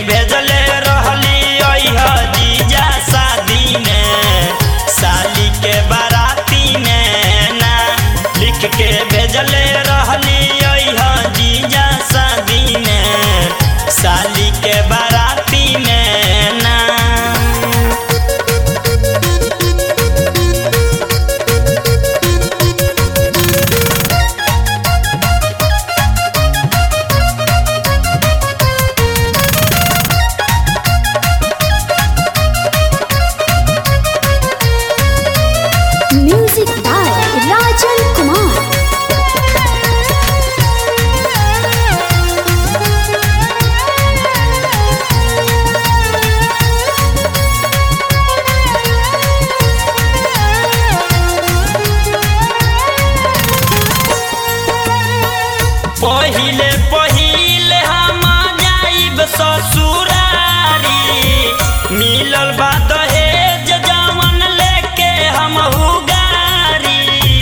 भेजले रहली अइह जीजा शादी में साली के बाराती में ना लिख के भेजले रहली अइह जीजा शादी में साली के बाराती में ना Music by Rajan Kumar. पहिले पहिले हम जाइब ससुरारी मिलल बा दहेज जवन लेके हम गारी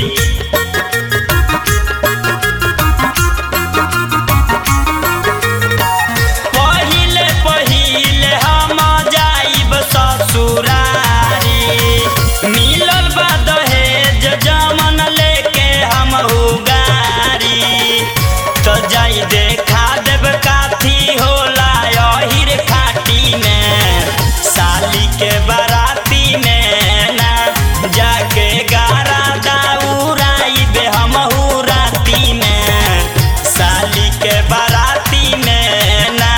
पहिले पहिले हम जाइब ससुरारी मिलल बा दहेज जवन लेके हम गारी तो जाई देखा देब काथी होला अहिर खाटी में साली के बाराती में ना जाके गारा दाउराई बे हमहू राती में साली के बाराती में ना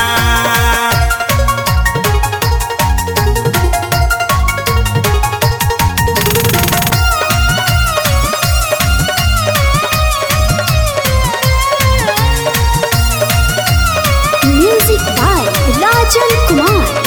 Music by Rajan Kumar.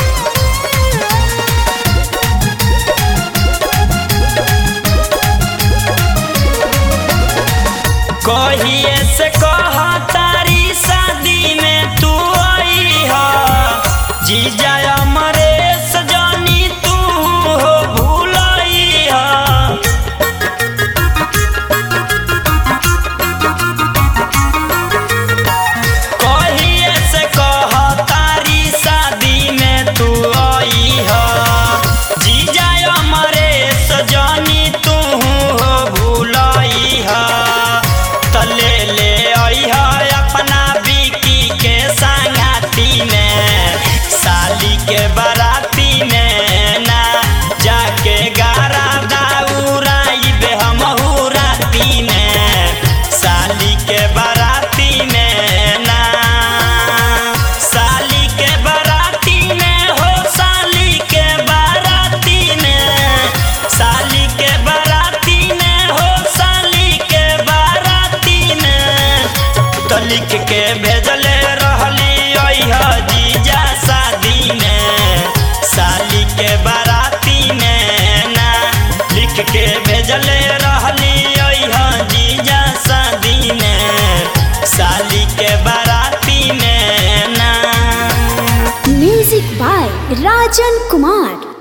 कहिए से कह तारी शादी में तू आई हा जीजा अमरेश जानी तू हो भूलई हा कहिए से कह तारी शादी में तू आई हा जीजा अमरेश जानी तू हो भूलई हा तले ले आई हा अपना बिकी के संगाती में साली के बाराती में ना जाके गारा दाउराई बे हमहू राती में साली के बाराती में ना साली के बाराती में हो साली के बाराती में साली के बाराती में हो साली के बाराती में तो लिख के भेजले रहली अइह जीजा शादी में साली के बाराती में ना लिख के भेजले रहली अइह जीजा शादी में साली के बाराती में ना Music by Rajan Kumar.